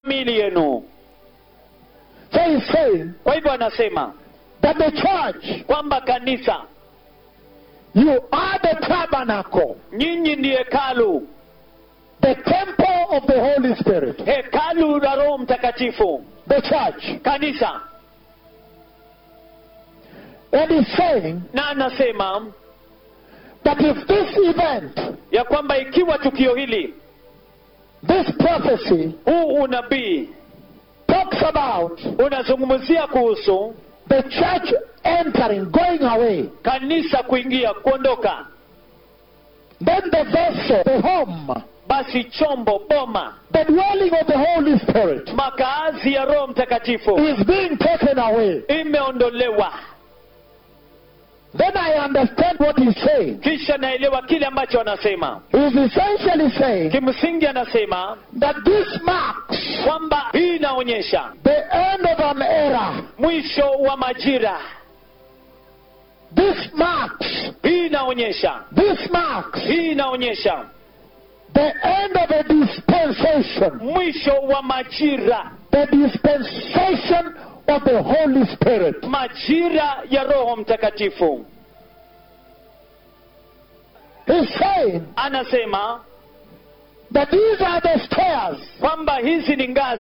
miili yenu So he's saying kwa hivyo anasema that the church, kwamba kanisa you are the tabernacle, nyinyi ni hekalu the temple of the Holy Spirit. hekalu la roho mtakatifu The church. kanisa And he's saying na anasema that if this event, ya kwamba ikiwa tukio hili this prophecy, huu unabii talks about unazungumzia kuhusu the church entering, going away, kanisa kuingia kuondoka then the vessel, the home, basi chombo boma the dwelling of the Holy Spirit makaazi ya roho mtakatifu is being taken away. imeondolewa Then I understand what he's saying. kisha naelewa kile ambacho anasema He's essentially saying kimsingi anasema that this marks kwamba hii inaonyesha the end of an era. mwisho wa majira This marks, hii inaonyesha this marks hii inaonyesha the end of a dispensation, mwisho wa majira the dispensation of the Holy Spirit. majira ya roho mtakatifu He's saying anasema that these are the stairs kwamba hizi ni ngazi